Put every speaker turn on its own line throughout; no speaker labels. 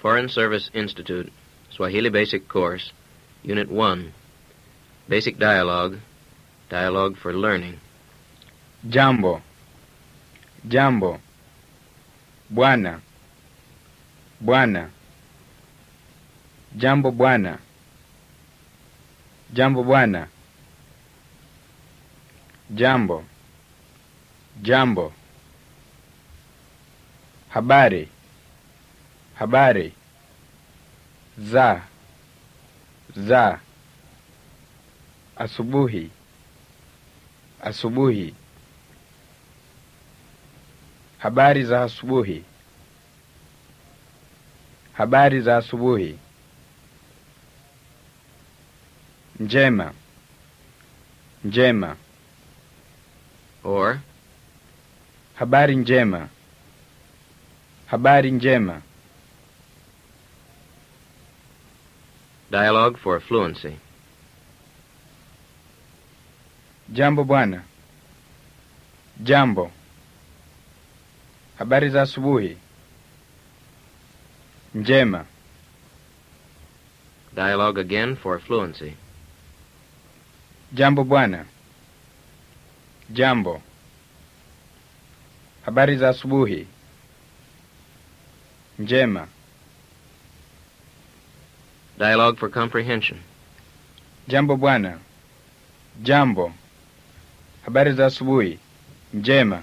Foreign Service Institute, Swahili Basic Course, Unit 1. Basic Dialogue, Dialogue for Learning.
Jambo. Jambo. Bwana. Bwana. Jambo bwana. Jambo bwana. Jambo. Jambo. Habari. Habari. Za. Za. Asubuhi. Asubuhi. Habari za asubuhi. Habari za asubuhi. Njema. Njema.
Or,
Habari njema. Habari njema.
Dialogue for Fluency.
Jambo bwana. Jambo. Habari za asubuhi. Njema.
Dialogue again for Fluency.
Jambo bwana. Jambo. Habari za asubuhi. Njema.
Dialogue for Comprehension.
Jambo bwana. Jambo. Habari za asubuhi. Njema.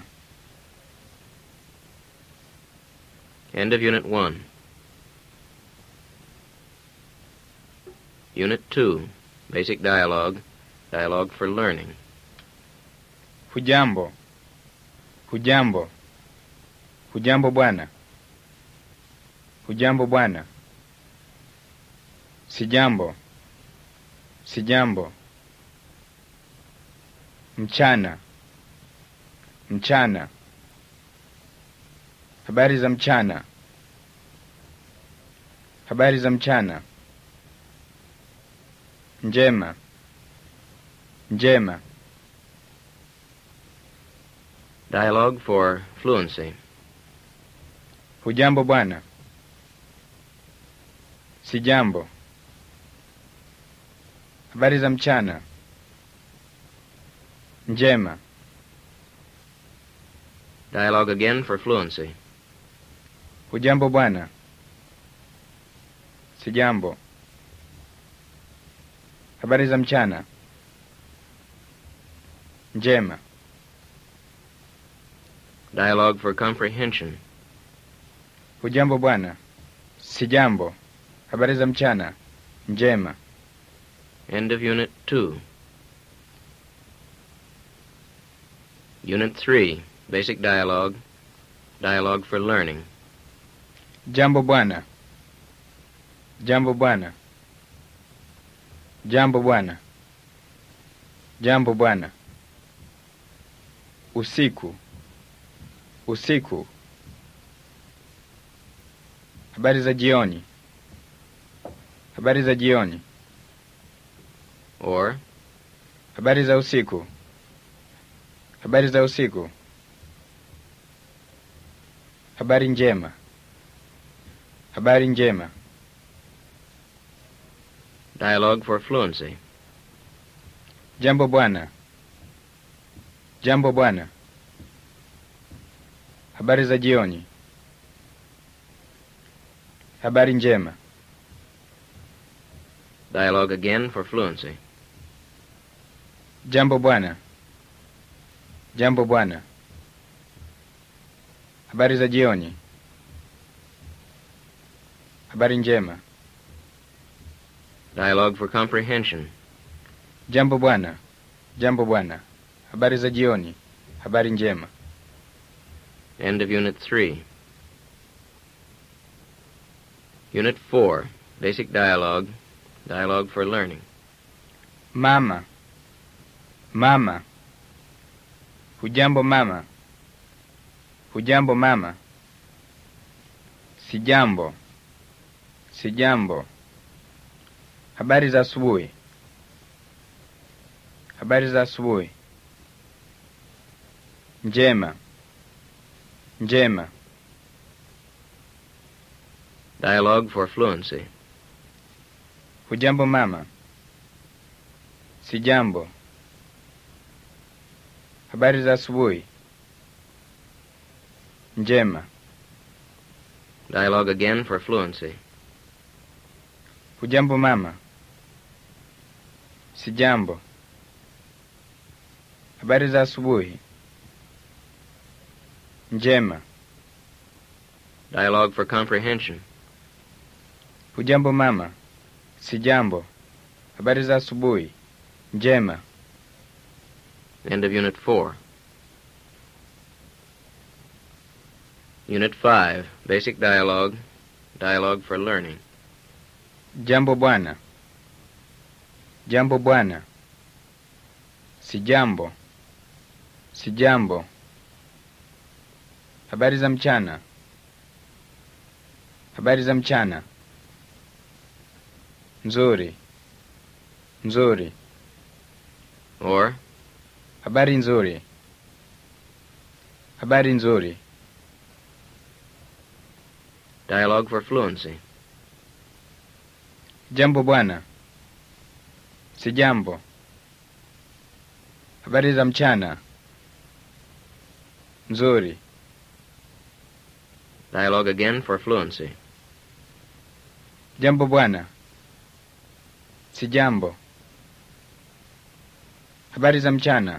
End of Unit 1. Unit 2. Basic Dialogue, Dialogue for Learning.
Hujambo. Hujambo. Hujambo bwana. Hujambo bwana. Sijambo. Sijambo. Mchana. Mchana. Habari za mchana. Habari za mchana. Njema. Njema.
Dialogue for Fluency.
Hujambo bwana. Sijambo. Habari za mchana. Njema.
Dialogue again for Fluency.
Hujambo bwana. Sijambo. Habari za mchana. Njema.
Dialogue for Comprehension.
Hujambo bwana. Sijambo. Habari za mchana. Njema.
End of Unit 2. Unit 3. Basic Dialogue, Dialogue for Learning.
Jambo bwana. Jambo bwana. Jambo bwana. Jambo bwana. Usiku. Usiku. Habari za jioni. Habari za jioni.
Or,
Habari za usiku. Habari za usiku. Habari njema. Habari njema.
Dialogue for Fluency.
Jambo bwana. Jambo bwana. Habari za jioni. Habari njema.
Dialogue again for Fluency.
Jambo bwana. Jambo bwana. Habari za jioni. Habari njema.
Dialogue for Comprehension.
Jambo bwana. Jambo bwana. Habari za jioni. Habari njema.
End of Unit 3. Unit 4. Basic Dialogue, Dialogue for Learning.
Mama. Mama. Hujambo mama. Hujambo mama. Sijambo. Sijambo. Habari za asubuhi. Habari za asubuhi. Njema. Njema.
Dialogue for fluency.
Hujambo mama? Sijambo. Habari za asubuhi? Njema.
Dialogue again for fluency.
Hujambo mama? Sijambo. Habari za asubuhi? Njema.
Dialogue for comprehension.
Hujambo mama? Sijambo. Habari za asubuhi? Njema.
End of Unit 4. Unit 5. Basic dialogue. Dialogue for learning.
Jambo bwana. Jambo bwana. Sijambo. Sijambo. Habari za mchana. Habari za mchana. Nzuri. Nzuri.
Or,
Habari nzuri. Habari nzuri.
dialogue for fluency.
Jambo bwana. Sijambo. Habari za mchana. Nzuri.
Dialogue again for fluency.
Jambo bwana. Sijambo. Habari za mchana.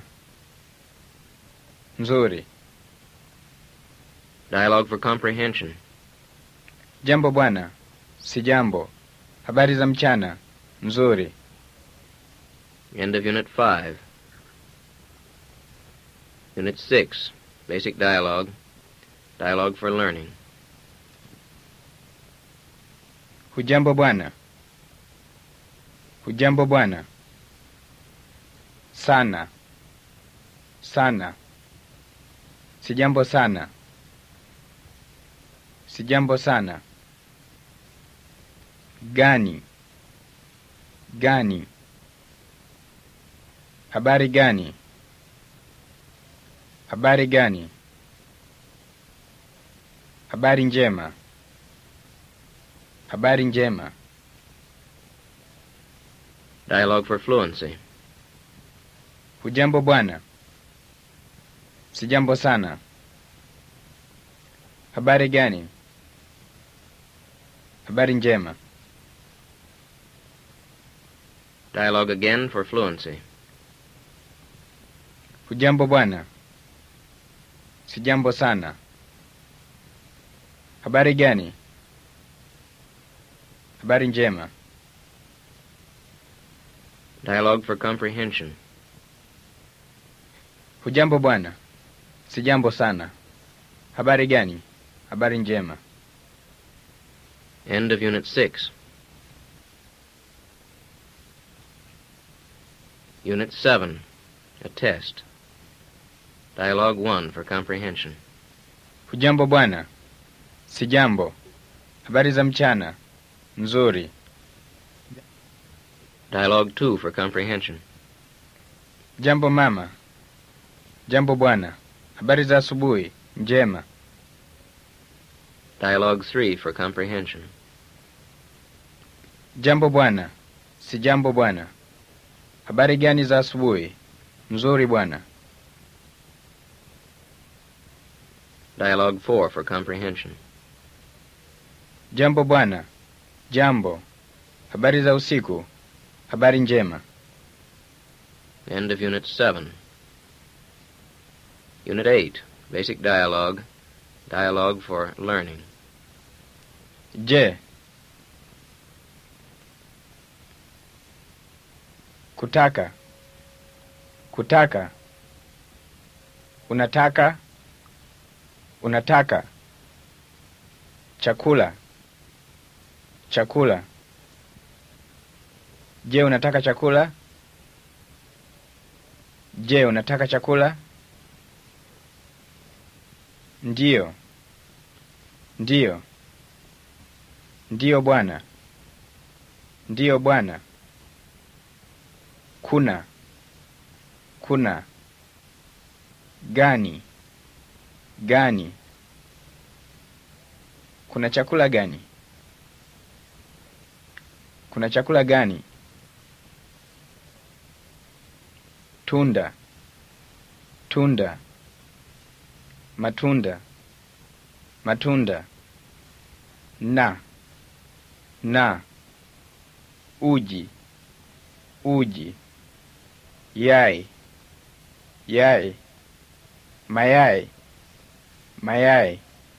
Nzuri.
Dialogue for comprehension.
Jambo bwana. Sijambo. Habari za mchana. Nzuri.
End of Unit 5. Unit 6. Basic dialogue. Dialogue for learning.
Hujambo bwana. Hujambo bwana. Sana. Sana. Sijambo sana. Sijambo sana. Gani. Gani. Habari gani? Habari gani? Habari njema. Habari njema.
Dialogue for fluency.
Hujambo bwana. Sijambo sana. Habari gani? Habari njema.
Dialogue again for fluency.
Hujambo bwana. Sijambo sana. Habari gani? Habari njema.
Dialogue for comprehension.
Hujambo bwana. Sijambo sana. Habari gani? Habari njema.
End of Unit 6. Unit 7. A test. Dialogue 1 for comprehension.
Hujambo bwana. Sijambo. Habari za mchana. Nzuri.
Dialogue 2 for comprehension.
Jambo mama. Jambo bwana. Habari za asubuhi. Njema.
Dialogue 3 for comprehension.
Jambo bwana. Sijambo bwana. Habari gani za asubuhi? Nzuri bwana.
Dialogue 4 for comprehension.
Jambo bwana. Jambo. Habari za usiku. Habari njema.
End of Unit 7. Unit 8. Basic dialogue. Dialogue for learning.
Je. Kutaka. Kutaka. Unataka. Unataka. Chakula. Chakula. Je, unataka chakula? Je, unataka chakula? Ndiyo. Ndiyo. Ndiyo bwana. Ndiyo bwana. Kuna. Kuna. Gani. Gani. Kuna chakula gani? Kuna chakula gani? Tunda. Tunda. Matunda. Matunda. Na. Na. Uji. Uji. Yai. Yai. Mayai. Mayai.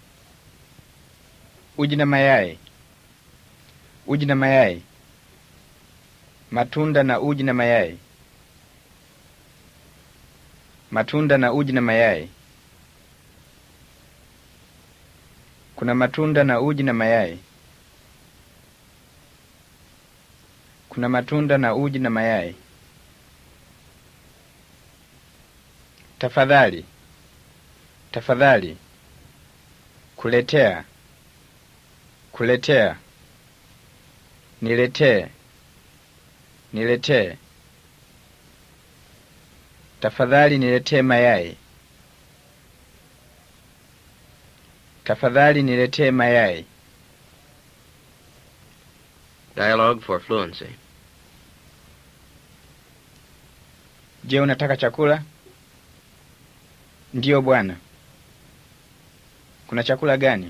Uji na mayai. Uji na mayai. Matunda na uji na mayai. Matunda na uji na mayai. Kuna matunda na uji na mayai. Kuna matunda na uji na mayai. Tafadhali. Tafadhali. Kuletea. Kuletea. Niletee. Niletee. Tafadhali niletee mayai. Tafadhali niletee mayai.
Dialogue for fluency.
Je, unataka chakula? Ndiyo bwana. Kuna chakula gani?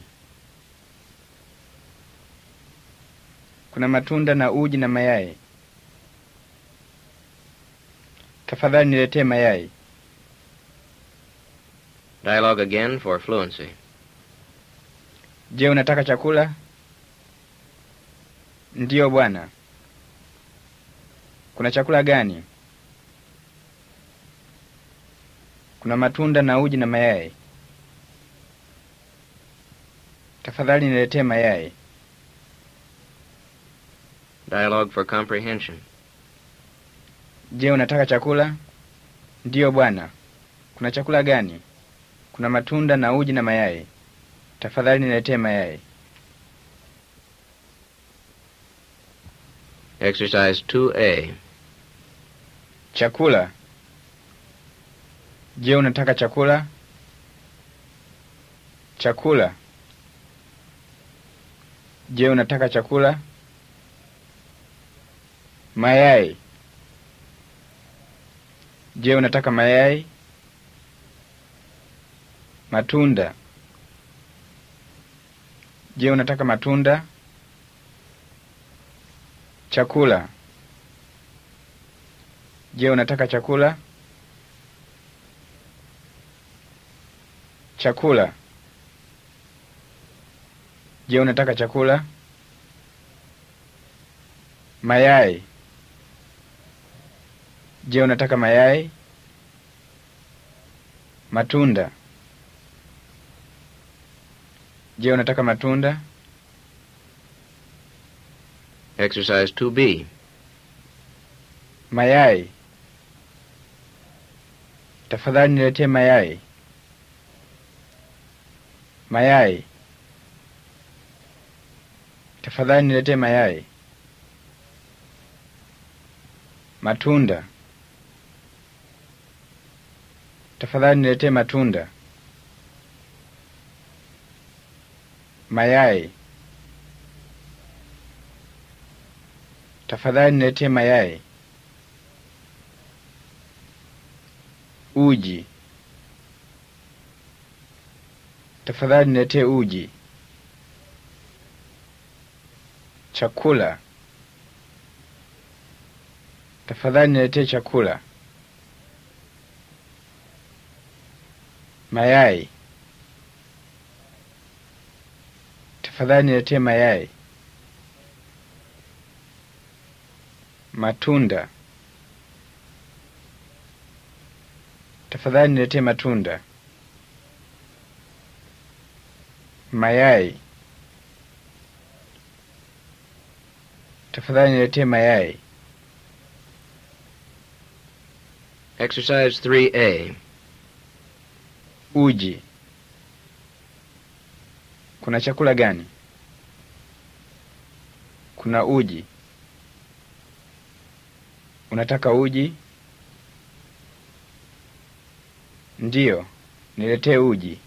Kuna matunda na uji na mayai. Tafadhali niletee mayai.
Dialogue again for fluency.
Je, unataka chakula? Ndiyo bwana. Kuna chakula gani? Kuna matunda na uji na mayai. Tafadhali niletee mayai.
Dialogue for comprehension.
Je, unataka chakula? Ndiyo bwana. Kuna chakula gani? Kuna matunda na uji na mayai. Tafadhali niletee mayai.
Exercise 2A.
Chakula. Je, unataka chakula? Chakula. Je, unataka chakula? Mayai. Je, unataka mayai? Matunda. Je, unataka matunda? Chakula. Je, unataka chakula? Chakula. Je, unataka chakula? Mayai. Je, unataka mayai? Matunda. Je, unataka matunda?
Exercise 2B.
Mayai. Tafadhali niletee mayai. Mayai. Tafadhali niletee mayai. Matunda. Tafadhali niletee matunda. Mayai. Tafadhali niletee mayai. Uji. Tafadhali niletee uji. Chakula. Tafadhali niletee chakula. Mayai. Tafadhali niletee mayai. Matunda. Tafadhali niletee matunda. Mayai. Tafadhali niletee mayai.
Exercise 3A.
Uji. Kuna chakula gani? Kuna uji. Unataka uji? Ndiyo, niletee uji.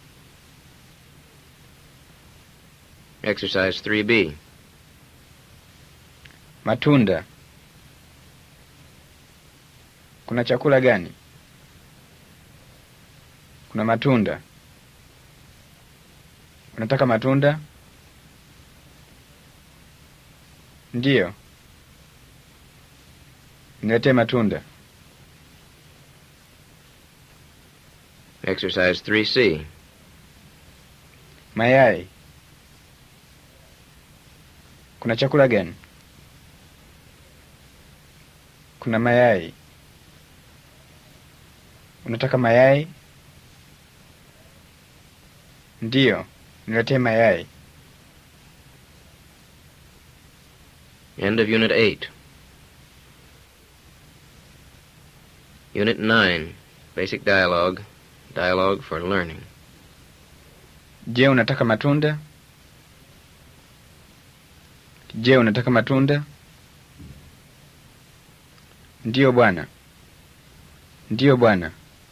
Exercise 3B.
Matunda. Kuna chakula gani? Kuna matunda. Unataka matunda? Ndiyo. Niletee matunda.
Exercise 3C.
Mayai. Kuna chakula gani? Kuna mayai. Unataka mayai? Ndiyo, niletee mayai.
End of Unit 8. Unit 9. Basic Dialogue. Dialogue for Learning.
Je, unataka matunda? Je, unataka matunda? Ndiyo bwana. Ndiyo bwana.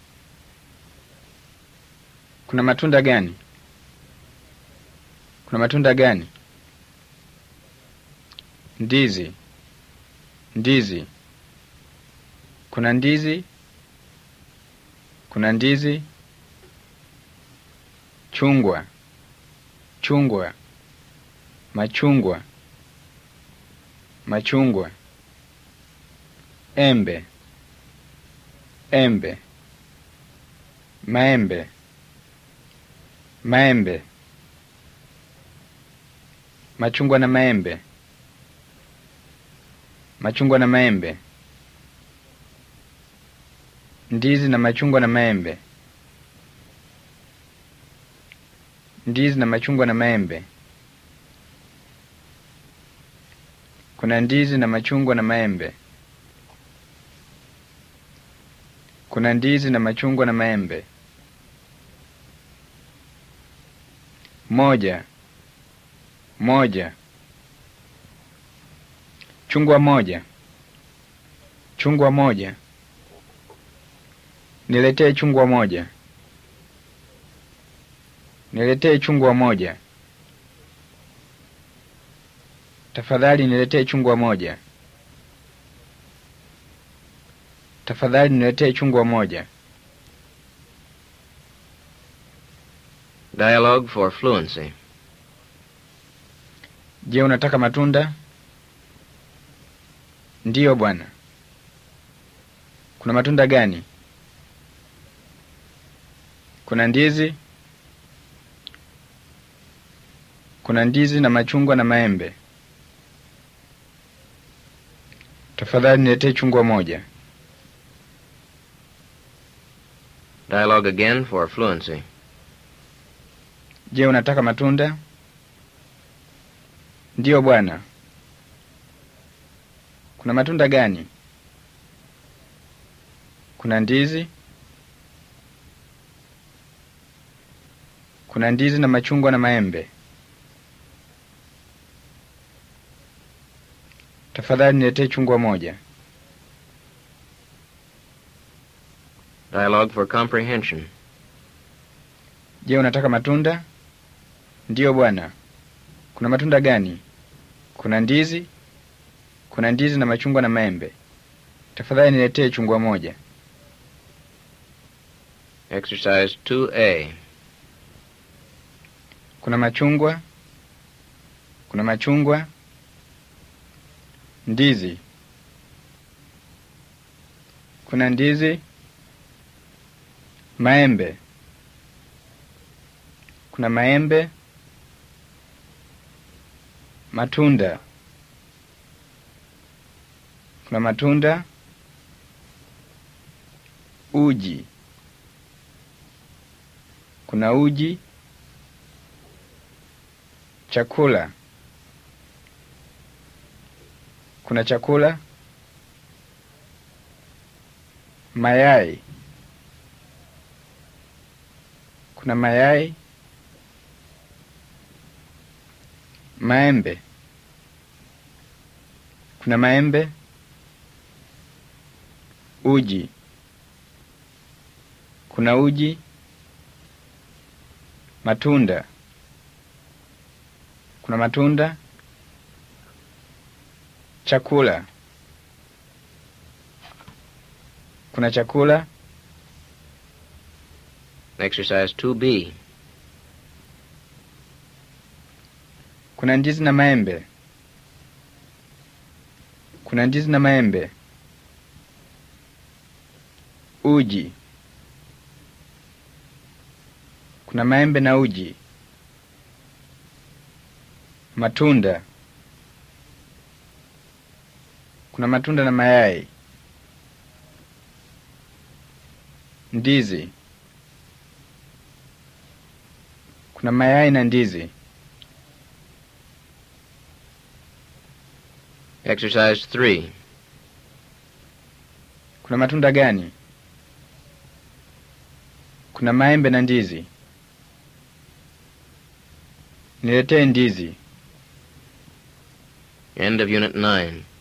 Kuna matunda gani? Kuna matunda gani? Ndizi. Ndizi. Kuna ndizi? Kuna ndizi? Chungwa. Chungwa. Machungwa. Machungwa. Embe. Embe. Maembe. Maembe. Machungwa na maembe. Machungwa na maembe. Ndizi na machungwa na maembe. Ndizi na machungwa na maembe. Kuna ndizi na machungwa na maembe. Kuna ndizi na machungwa na maembe. Moja. Moja. Chungwa moja. Chungwa moja. Niletee chungwa moja. Niletee chungwa moja. Tafadhali niletee chungwa moja. Tafadhali niletee chungwa moja.
Dialogue for Fluency.
Je, unataka matunda? Ndiyo bwana. Kuna matunda gani? Kuna ndizi? Kuna ndizi na machungwa na maembe. Tafadhali niletee chungwa moja.
Dialogue again for Fluency.
Je, unataka matunda? Ndiyo bwana. Kuna matunda gani? Kuna ndizi? Kuna ndizi na machungwa na maembe. Tafadhali niletee chungwa moja.
Dialogue for Comprehension.
Je, unataka matunda? Ndiyo bwana. Kuna matunda gani? Kuna ndizi? Kuna ndizi na machungwa na maembe. Tafadhali niletee chungwa moja.
Exercise 2A.
Kuna machungwa? Kuna machungwa? Ndizi. Kuna ndizi? Maembe. Kuna maembe? Matunda. Kuna matunda? Uji. Kuna uji? Chakula. Kuna chakula? Mayai. Kuna mayai? Maembe. Kuna maembe? Uji. Kuna uji? Matunda. Kuna matunda? Chakula. Kuna chakula.
Exercise 2B.
Kuna ndizi na maembe. Kuna ndizi na maembe. Uji. Kuna maembe na uji. Matunda. Kuna matunda na mayai. Ndizi. Kuna mayai na ndizi.
Exercise 3.
Kuna matunda gani? Kuna maembe na ndizi. Niletee ndizi.
End of Unit 9.